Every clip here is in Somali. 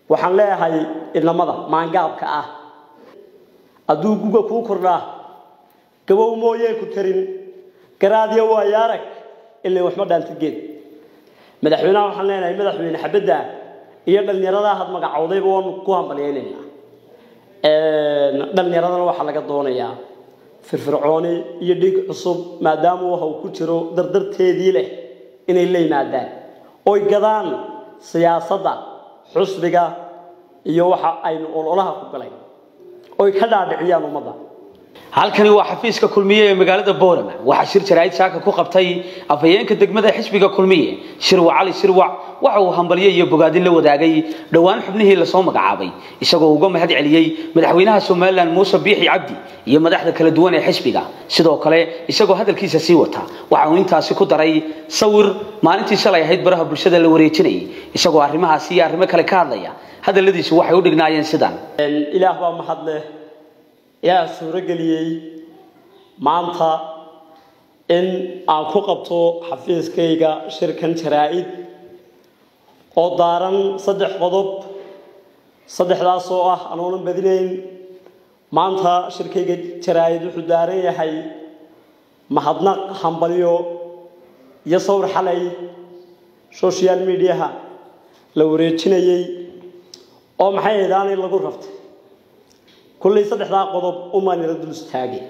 waxaan leeyahay inamada maangaabka ah hadduu guga kuu kordhaa gabow mooyee ku tarin garaadya waayo arag ilaa waxma dhaanta geed madaxweynaha waxaan leenahay madaxweyne xabadda iyo dhallinyarada had magacowdayba waanu ku hambalyaynaynaa dhallinyaradana waxaa laga doonayaa firfircooni iyo dhig cusub maadaama waxa uu ku jiro dardarteedii leh inay la yimaadaan oy gadaan siyaasadda xusbiga iyo waxa aynu ololaha ku galay oy ka dhaadhiciyaan ummadda halkani waa xafiiska kulmiye ee magaalada boorama waxaa shir jaraa'id saaka ku qabtay afhayeenka degmada xisbiga kulmiye shirwac cali shirwac waxa uu hambalyo iyo bogaadin la wadaagay dhowaan xubnihii lasoo magacaabay isagoo uga mahad celiyey madaxweynaha somalilan muuse biixi cabdi iyo madaxda kala duwan ee xisbiga sidoo kale isagoo hadalkiisa sii wata waxa uu intaasi ku daray sawir maalintii shalay ahayd baraha bulshada la wareejinayay isagoo arrimahaasi iyo arrimo kale ka hadlaya hadalladiisu waxay u dhignaayeen sidan ilaah baa mahad leh yaa suuro geliyey maanta in aan ku qabto xafiiskayga shirkan jaraa-id oo daaran saddex qodob saddexdaas oo ah anoonan badinayn maanta shirkayga jaraa-id wuxuu daaran yahay mahadnaq hambalyo iyo sawir xalay social mediaha la wareejinayey oo maxay ahayd aanay lagu rabtay kullay saddexdaa qodob umaan ila dul istaagay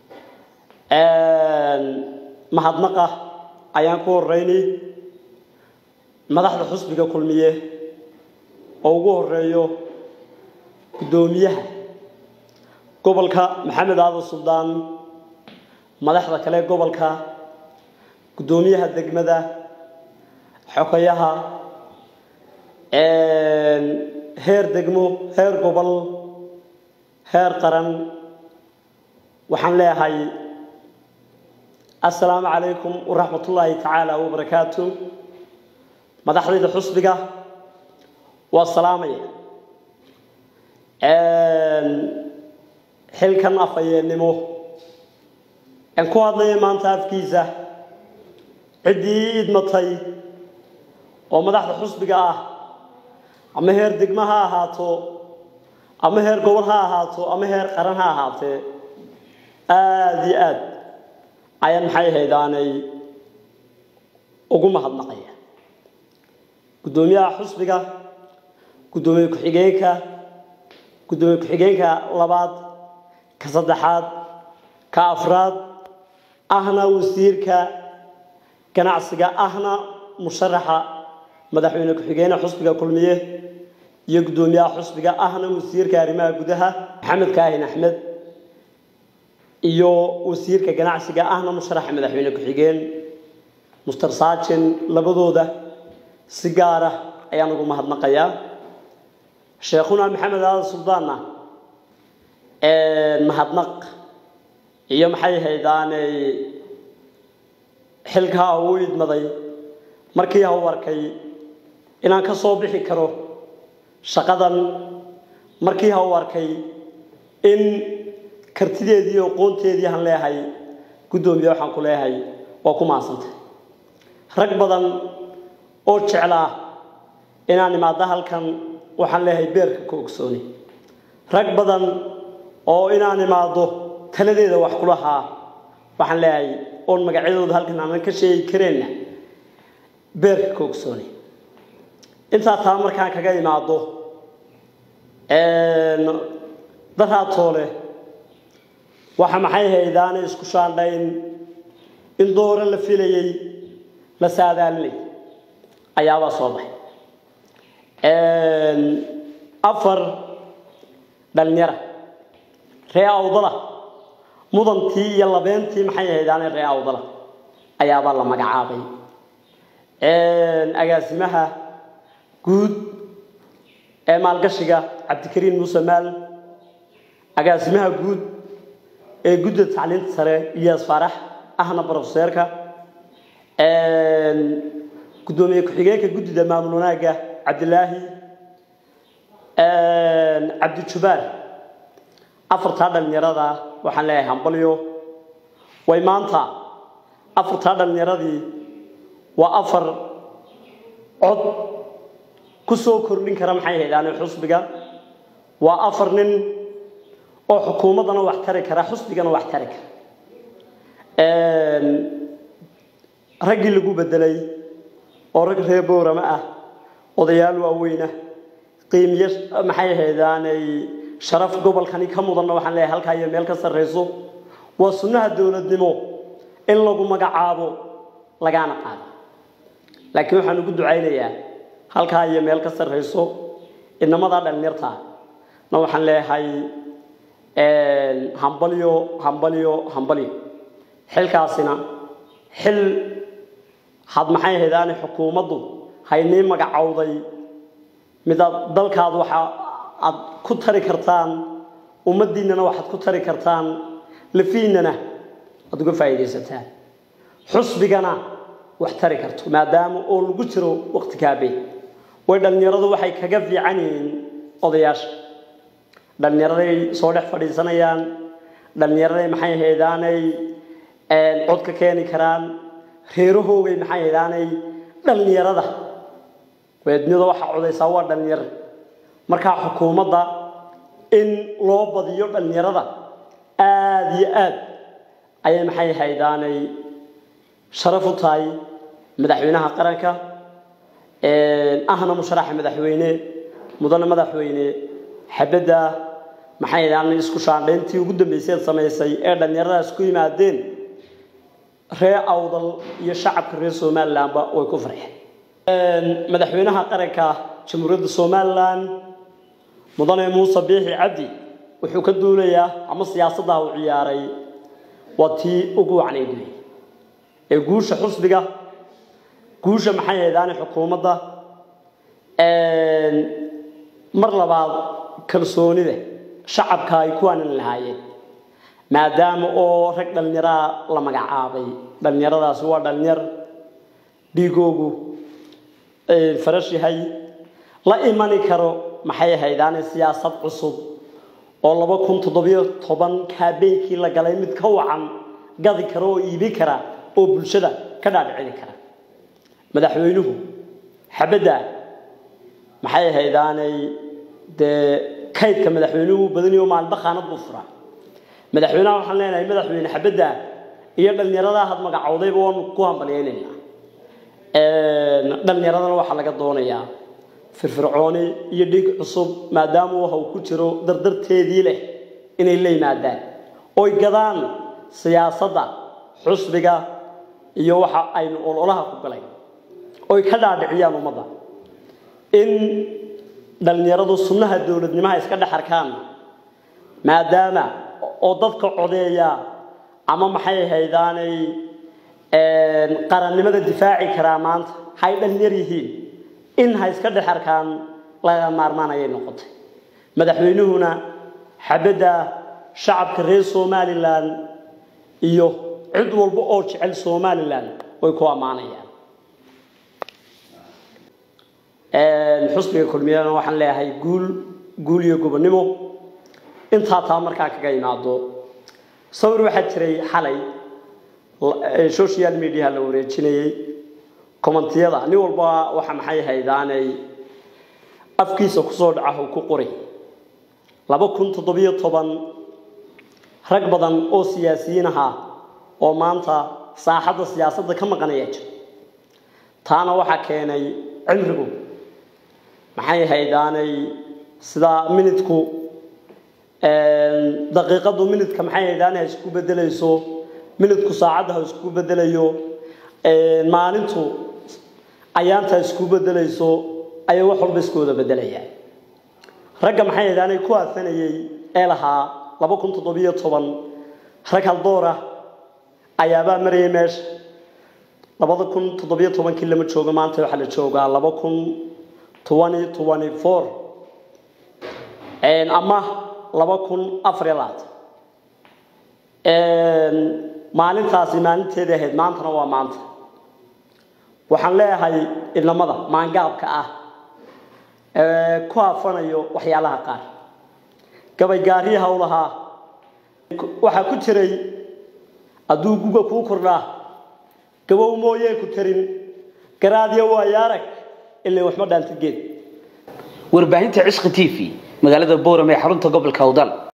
mahadnaqa ayaan ku horeynay madaxda xusbiga kulmiye oo ugu horeeyo guddoomiyaha gobolka maxamed aadan suldaan madaxda kale gobolka guddoomiyaha degmada xogayaha heer degmo heer gobol heer qaran waxaan leeyahay assalaamu calaykum waraxmat ullaahi tacaala wabarakaatu madaxdayda xusbiga waa salaamaya xilkan afhayeennimo aan ku hadlaya maanta afkiisa ciddii idmatay oo madaxda xusbiga ah ama heer degmo ha ahaato ama heer gobol ha ahaato ama heer qaran ha ahaatee aada iyo aad ayaan maxay haydaanay ugu mahadnaqaya guddoomiyaha xusbiga guddoomiye ku-xigeenka guddoomiye ku-xigeenka labaad ka saddexaad ka afraad ahna wasiirka ganacsiga ahna musharaxa madaxweyne ku-xigeenka xusbiga kulmiye iyo guddoomiyaha xusbiga ahna wasiirka arrimaha gudaha maxamed kaahin axmed iyo wasiirka ganacsiga ahna musharaxa madaxweyne ku-xigeen muster saajin labadooda si gaara ayaan ugu mahadnaqayaa sheekhuna maxamed aadan suldaanna mahadnaq iyo maxay haydaanay xilkaa uu idmaday markii hau arkay inaan ka soo bixi karo shaqadan markii ha u arkay in kartideedii iyo aqoonteedii aan leehay guddoomiye waxaan ku leeyahay waa ku mahadsantay rag badan oo jeclaa inaan imaado halkan waxaan leeyahay beerka ka ogsooni rag badan oo inaan imaado taladeeda wax ku lahaa waxaan leeyahay oon magacyadooda halkan aanan ka sheegi kareenna beerka ka ogsooni intaa taa markaan kaga imaado daraatoole waxa maxay haydaanay isku shaandhayn in doore la filayey la saadaalinay ayaabaa soo baxay afar dhalinyara ree awdala mudantii iyo labeentii maxay haydaanay ree awdala ayaabaa la magacaabay agaasimaha guud ee maalgashiga cabdikariin muuse maal agaasimaha guud ee gudda tacliinta sare iyaas faarax ahna brofeseerka guddoomiye ku-xigeenka guddida maamul wanaagga cabdilaahi cabdijubaar afartaa dhalinyarada waxaan leeyahay hambalyo way maanta afartaa dhalinyaradii waa afar cod ku soo kordhin kara maxay haydaan xusbiga waa afar nin oo xukuumaddana wax tari kara xusbigana wax tari kara raggii lagu bedelay oo rag reer boorama ah odayaal waaweyna qiimiyo maxay haydaanay sharaf gobolkani ka mudanna waxaan leeyahay halkaa iyo meel ka sarrayso waa sunnaha dowladnimo in lagu magacaabo lagaana qaado laakiin waxaan ugu ducaynayaa halkaa iyo meel ka sarrayso inamadaa dhallinyarta na waxaan leeyahay hambalyo hambalyo hambalyo xilkaasina xil had maxay haydaane xukuumaddu haynii magacowday midaad dalkaad waxa aad ku tari kartaan ummaddiinnana waxaad ku tari kartaan lafiinnana aad uga faa'iidaysataan xusbigana wax tari karto maadaama oo lagu jiro waqti kaabeed way dhallinyaradu waxay kaga fiican yihiin odayaasha dhallinyaraday soo dhex fadhiisanayaan dhallinyaraday maxay haydaanay cod ka keeni karaan reerahoogay maxay haydaanay dhallinyarada weednida waxaa codaysaa waa dhallinyaro markaa xukuumadda in loo badiyo dhallinyarada aada iyo aad ayay maxay haydaanay sharaf u tahay madaxweynaha qaranka ahna musharaxa madaxweyne mudane madaxweyne xabadda maxay haydaanay isku shaandhayntii ugu dambayseed samaysay ee dhallinyaradaas ku yimaadeen ree awdal iyo shacabka reer somalilandba way ku farxeen madaxweynaha qaranka jamhuuriyadda somalilan mudane muuse biixi cabdi wuxuu ka duulayaa ama siyaasadda u ciyaaray waa tii ugu wacnayd wey ee guusha xusbiga guusha maxay haydaane xukuumadda mar labaad kalsoonida shacabka ay ku aanan lahaayeen maadaama oo rag dhallinyaraa la magacaabay dhallinyaradaasi waa dhallinyar dhiigoogu farash yahay la imani karo maxay haydaane siyaasad cusub oo laba kun toddobiyo toban kaabeynkii la galay mid ka wacan gadi kara oo iibi kara oo bulshada ka dhaadhicini kara madaxweynuhu xabadda maxay haydaanay dee kaydka madaxweynuhu badaniyo maalinba khaanad buu furaa madaxweynaha waxaan leenahay madaxweyne xabadda iyo dhallinyaradaa had magacowdayba waanu ku hambalyaynaynaa dhallinyaradana waxaa laga doonayaa firfircooni iyo dhiig cusub maadaama waxa uu ku jiro dardarteedii leh inay la yimaadaan oy gadaan siyaasadda xusbiga iyo waxa aynu ololaha ku galay oy ka dhaadhiciyaan ummadda in dhallinyaradu sunnaha dowladnimaha iska dhex arkaan maadaama oo dadka codeeya ama maxay haydaanay qarannimada difaaci karaa maanta hay dhallinyar yihiin in ha iska dhex arkaan laga maarmaan ayay noqotay madaxweynuhuna xabadda shacabka reer somalilan iyo cid walba oo jecel somalilan way ku ammaanayaan xusbiga kulmiyadana waxaan leeyahay guul guul iyo gobonnimo intaa taa markaa kaga imaado sawir waxaa jiray xalay social media la wareejinayey commentiyada nin walba waxa maxay haydaanay afkiisa kusoo dhaca uu ku qori laba kun toddobiyo toban rag badan oo siyaasiyiin ahaa oo maanta saaxadda siyaasadda ka maqanaya jira taana waxaa keenay cimrigu maxay haydaanay sida minidku daqiiqadu minidka maxay haydaanay ha isku bedelayso minidku saacadda ha isku bedelayo maalintu ayaanta isku bedelayso ayay wax walba isku wada bedelayaan ragga maxay haydaanay ku aafanayey ee lahaa laba kun toddobiyo toban rag haldoora ayaabaa marayay meesha labada kun toddobiyo tobankii lama joogo maanta waxaa la joogaa laba kun twenty twenty four ama laba kun afariyo labaatan maalintaasi maalinteedii ahayd maantana waa maanta waxaan leeyahay idnamada maangaabka ah ee ku hafanayo waxyaalaha qaar gabay gaariyaha u lahaa waxaa ku jiray hadduu guga kuu kordhaa gabow mooyee ku tarin garaadyo waayo arag ilaa waxba dhaanta geed warbaahinta cisqi t v magaalada boorame ee xarunta gobolka awdal